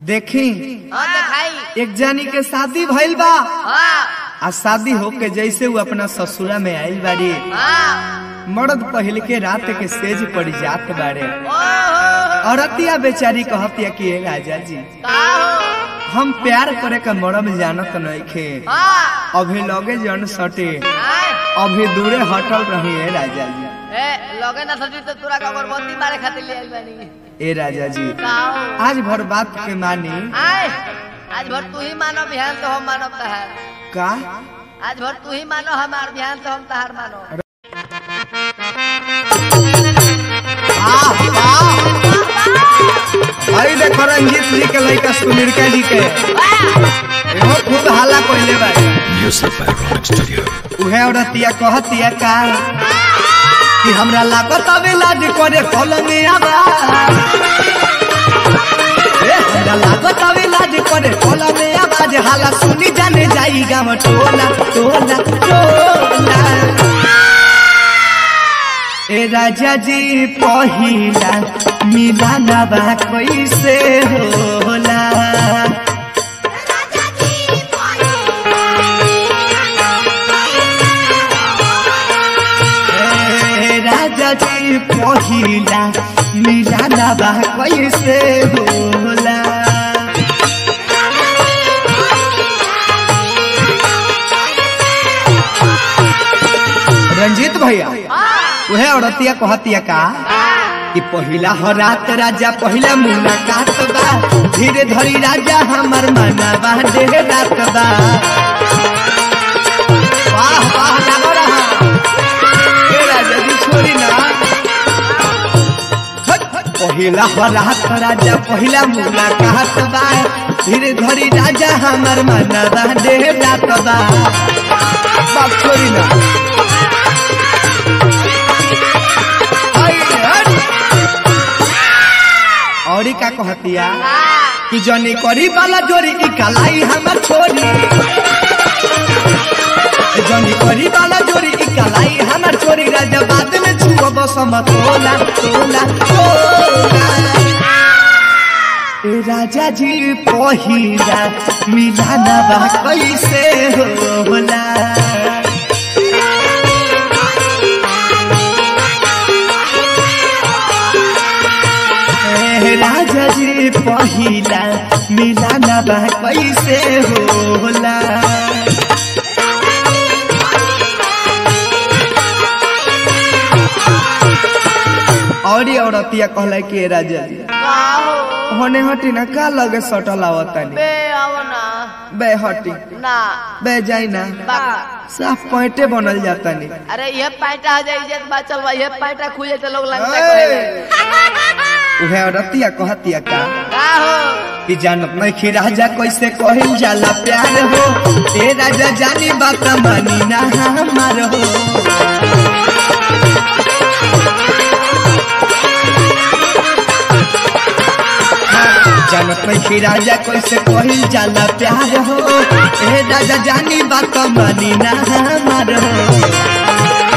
देखी हाँ दिखाई एक जानी के शादी भइल बा हाँ आ शादी होके जैसे वो अपना ससुरा में आइल बाड़ी हाँ मर्द पहल के रात के सेज पड़ जात बाड़े ओहो औरतिया बेचारी कहतिया कि "ए राजा जी का हो हम प्यार करे का मरम जानत नइखे हाँ अभी लगे जन सटे हाँ अभी दूरे हटल रही है राजा जी ए लगे ना सजी तो तोरा का अगरबत्ती मारे खातिर ले आइल बानी ए राजा जी का हो आज भर बात के मानी आए आज भर तू ही मानो बिहान तो हम मानब तहार का आज भर तू ही मानो हमार बिहान तो हम तहार मानो आह, आह। भाई देखो रंजीत जी के लड़का सुमिरका जी के एहो खूब हाला कोइले बा Music by Rock Studio. उहे औरतिया कहतिया का कि हमरा लागत अबे लाज करे कलम में आबा ए हमरा लागत अबे लाज करे कलम में आवाज हाला सुनी जाने जाई गाम टोला टोला टोला ए राजा जी पहिला मिलाना बा कैसे होला ए राजा जी पहिला मिलाना बा कैसे होला रंजीत भैया उहे औरतिया कहतिया का कि पहिला हो रात राजा पहिला मुलाकात बा धीरे धरी राजा हमर मनवा देह रात बा वाह वाह लागो रहा ए राजा जी छोड़ी ना हट, पहिला हो रात राजा पहिला मुलाकात बा धीरे धरी राजा हमर मनवा देह रात बा बाप छोड़ी ना आई, हट। औरी का कहतिया कि जनी करी वाला जोरी की कलाई हमर छोरी जनी करी वाला जोरी की कलाई हमर छोरी राजा बाद में छुआ बसम तोला तोला तोला ए राजा जी पहिला मिलाना बा कैसे होला ए राजा जी पहिला मिलाना बा कैसे होला और ये औरतिया कहला कि "ए राजा जी का हो होने हटी ना का लगे सटल आवतानी बे आओ ना बे हटी ना बे जाई ना बाका साफ पैंटे बनल जातानी अरे ये पैंटा आ जाए इज्जत बात चल बा ये पैंटा खुले तो लोग लगता ए! कहे उहे औरतिया कहतिया का का हो कि जानत नहीं कि राजा कैसे कहल जाला प्यार हो ए राजा जानी बात मानी ना हमार हो जानत नहीं कि राजा कैसे कहल जाला प्यार हो ए राजा जानी बात मानी ना हमार हो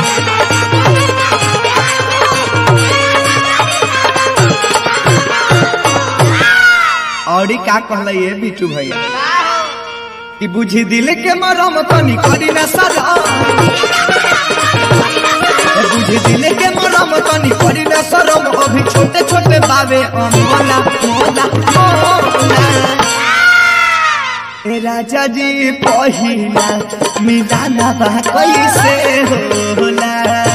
और ई का कहल ये बिटू भैया का हो कि बुझी दिल के मरम तनी करी ना सदा बुझी दिल के मरम तनी करी ना शरम अभी छोटे छोटे बाबे अमोला मोला मोला ए राजा जी पहिला मिलाना बा कैसे होला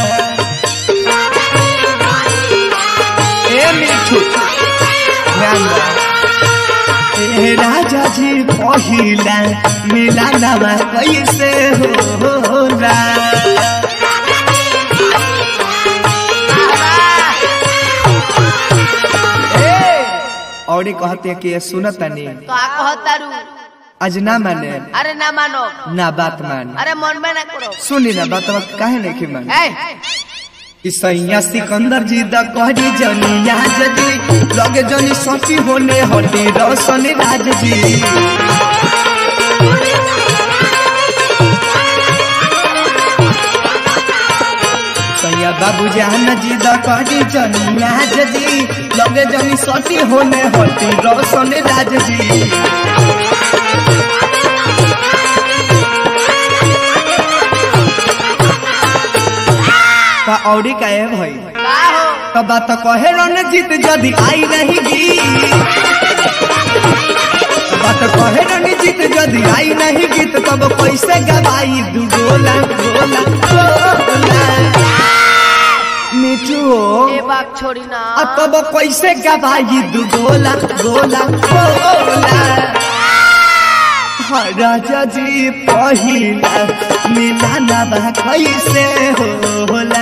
ए मिठू ध्यान दे ए राजा जी पहिला मिलाना बा कैसे होला और ई कहते कि ये सुनतनी तो आ कहतारू आज ना माने अरे ना मानो ना बात मान अरे मन में ना करो सुनी ना बात बात काहे नहीं की मान ए कि सैया सिकंदर जी द कहरी जनिया जदी लगे जनी सची होने हटे रोशन राज जी सैया बाबू जान जी द करी जनिया जी लगे जनी सती होने होती रोशन राज जी का औरी का है भाई का हो तो बात कहे रणजीत जदि आई रहेगी बात कहे रणजीत जदि आई नहीं गीत तब कैसे गवाई दू गोला गोला गोला मिठू ए बात छोड़ी ना आ तब कैसे गवाई दू गोला गोला गोला हाँ, राजा जी पहिला मिलाना बा कैसे होला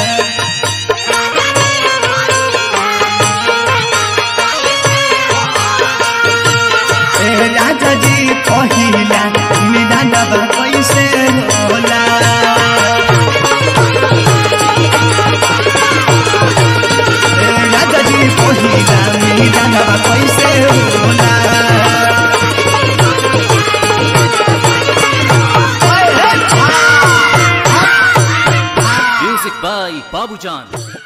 ए राजा जी पहिला मिलाना बा कैसे होला ए राजा जी पहिला मिलाना बा कैसे होला Music by Babujan.